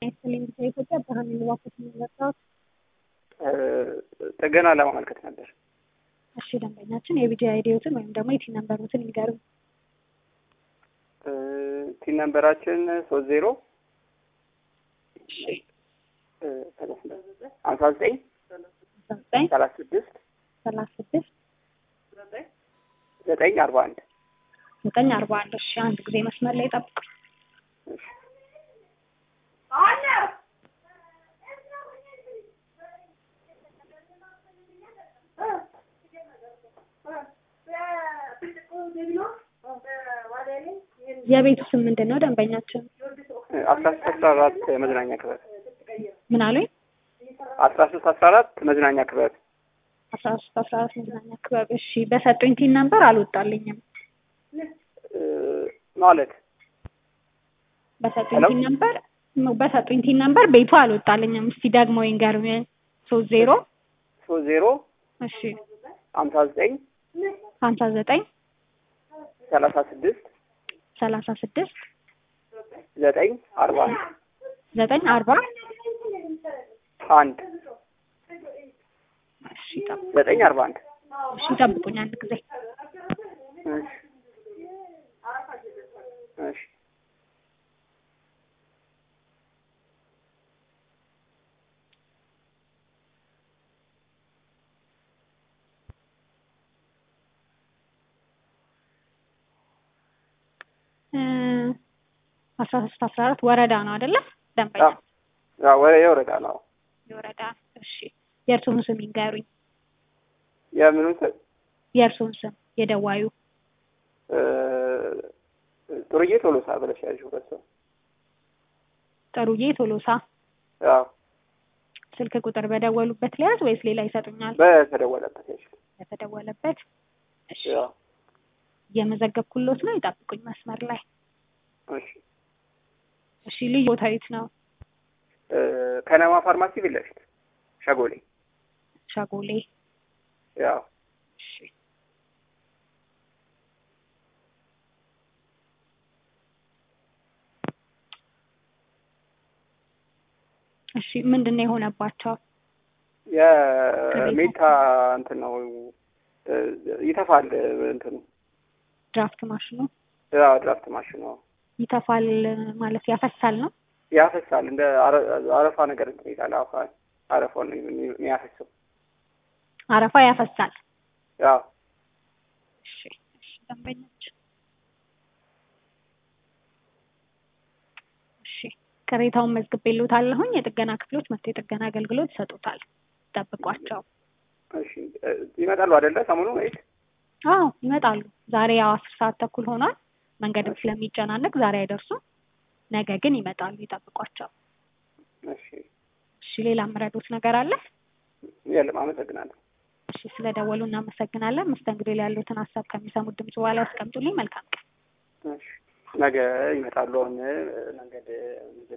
ይስጥልኝ ኢትዮጵያ ብርሃን ንዋኮት የሚመጣው ጥገና ለማመልከት ነበር። እሺ ደንበኛችን የቢጂ አይዲዎትን ወይም ደግሞ የቲን ነምበሮትን ይንገሩ። ቲን ነምበራችን ሶስት ዜሮ ሀምሳ ዘጠኝ ዘጠኝ ሰላሳ ስድስት ሰላሳ ስድስት ዘጠኝ አርባ አንድ ዘጠኝ አርባ አንድ እሺ አንድ ጊዜ መስመር ላይ ጠብቁ። የቤቱ ስም ምንድን ነው ደንበኛችን? አስራ ሶስት አስራ አራት መዝናኛ ክበብ ምን አሉኝ? አስራ ሶስት አስራ አራት መዝናኛ ክበብ አስራ ሶስት አስራ አራት መዝናኛ ክበብ። እሺ በሰጡኝ ቲን ነምበር አልወጣልኝም። ማለት በሰጡኝ ሄሎ? ቲን ነምበር በሰጡኝ ቲን ነምበር ቤቱ አልወጣልኝም። እስቲ ደግሞ ይንገሩኝ። ሶስት ዜሮ ሶስት ዜሮ እሺ ሀምሳ ዘጠኝ ሀምሳ ዘጠኝ ሰላሳ ስድስት ሰላሳ ስድስት ዘጠኝ አርባ አንድ ዘጠኝ አርባ አንድ እሺ ጠብቁ ዘጠኝ አርባ አንድ እሺ ጠብቁኝ አንድ ጊዜ እሺ እሺ እ አስራ ሶስት አስራ አራት ወረዳ ነው አይደለ? ደንበኛ አዎ ወደ የወረዳ ነው የወረዳ እሺ የእርስዎን ስም ይንገሩኝ። የምኑን ስም የእርስዎን ስም የደዋዩ እ ጥሩዬ ቶሎሳ ብለሽ ያዥው በሱ ጥሩዬ ቶሎሳ አዎ ስልክ ቁጥር በደወሉበት ሊያዝ ወይስ ሌላ ይሰጡኛል? በተደወለበት ያዥ በተደወለበት እሺ አዎ እየመዘገብኩሎት ነው። ይጠብቁኝ መስመር ላይ እሺ እሺ ልዩ ቦታ የት ነው? እ ከነማ ፋርማሲ ፊት ለፊት ሸጎሌ ሸጎሌ ያው እሺ እሺ ምንድን ነው የሆነባቸው? የሜታ እንትን ነው እ ይተፋል እንትኑ ድራፍት ማሽኑ ያው ድራፍት ማሽኑ ይተፋል ማለት ያፈሳል ነው? ያፈሳል እንደ አረ- አረፋ ነገር እንትን ይላል አፋ አረፋውን ነው የሚያፈሰው አረፋ ያፈሳል። ያው እሺ እሺ ደንበኞች እሺ ቅሬታውን መዝግቤልዎታለሁኝ። የጥገና ክፍሎች መጥተው የጥገና አገልግሎት ይሰጡታል። ጠብቋቸው። እሺ እ ይመጣሉ አይደለ ሰሞኑን ወይስ አዎ ይመጣሉ። ዛሬ ያው አስር ሰዓት ተኩል ሆኗል። መንገድም ስለሚጨናነቅ ዛሬ አይደርሱም። ነገ ግን ይመጣሉ። ይጠብቋቸው። እሺ እሺ ሌላ የምረዱት ነገር አለ? የለም አመሰግናለሁ እሺ ስለደወሉ እናመሰግናለን። መስተንግዶ ላይ ያሉትን ሀሳብ ከሚሰሙት ድምጽ በኋላ ያስቀምጡልኝ። መልካም ቀን። እሺ ነገ ይመጣሉ አሁን መንገድ